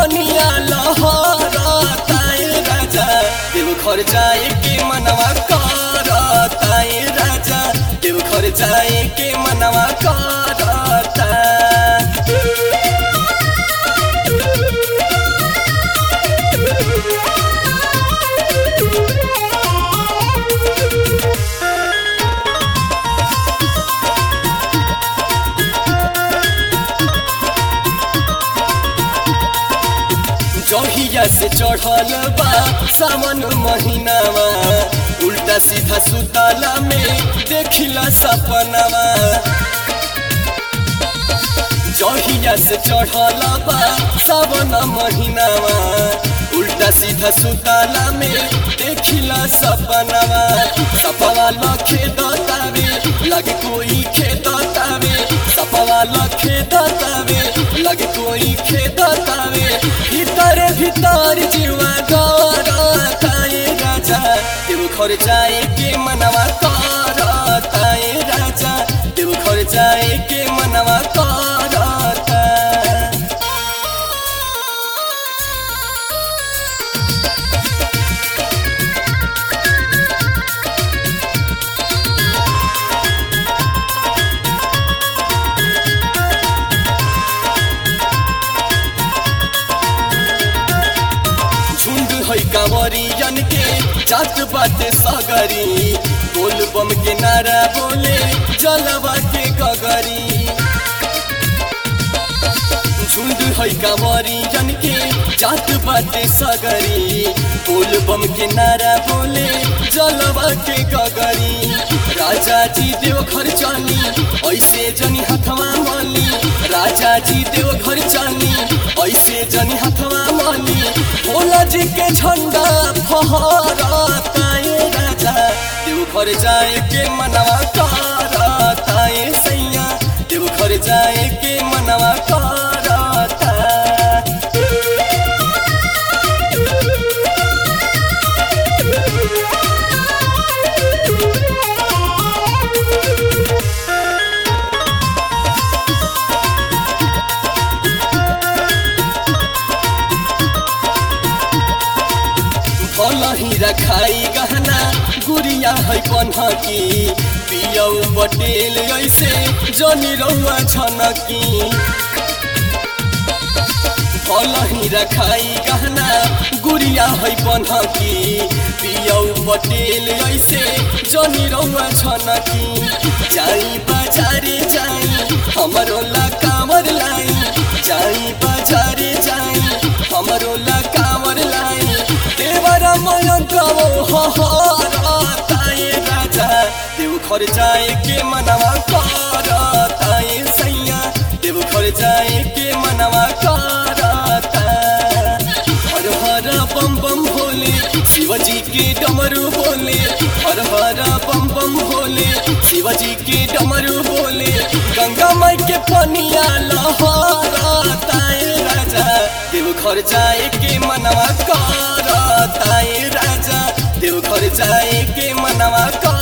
पनिया लहरताए राजा देवघर जाए के मनवा करताए राजा देवघर जाए के मनवा करता जहिया से चढ़ल बा सावन महीनावा उल्टा सीधा सुताला में देखिला सपनावा जहिया से चढ़ल बा सावन महीनावा उल्टा सीधा सुताला में देखिला सपनावा सपवा लखे दतावे लगे कोई खेदतावे सपवा लखे दतावे लगे कोई खेदतावे भीतर भीतर जीवा गरताए राजा देवघर जाए के मनवा करताए राजा देवघर जाए के मनवा करता झुंड है कांवरियन के जात बाटे सगरी बोल बम के नारा बोले जलवा के गगरी झुंड है कांवरियन के जात बाटे सगरी बोल बम के नारा बोले जलवा के गगरी राजा जी देव घर चली ऐसे जनी हथवा मली राजा जी देव घर चली ऐसे जनी हथवा मली भोला जी के झंडा फहरताए राजा देव घर जाए के मनवा करताए सैया देव घर जाए के मनवा करता भल ही रखाई गहना गुड़िया है पन्हकी पियौ पटेल ऐसे जनी रहुआ छनकी भल ही रखाई गहना गुड़िया है पन्हकी पियौ पटेल ऐसे जनी रहुआ छनकी जाई बाजारे जाई हमरो ला कांवर लाई जाई बाजारे जाई हमरो ला कांवर लाई देवर मयंक हरताए राजा देव घर जाए के मनवा करताए सैया देव घर जाए के मनवा करता हर हर बम बम भोले शिवजी के डमरू बोले हर हर बम बम भोले शिवजी के डमरू बोले गंगा माई के पनिया लहरताए राजा देव घर जाए के मनवा करताए राजा देव घर जाए के मनवा कर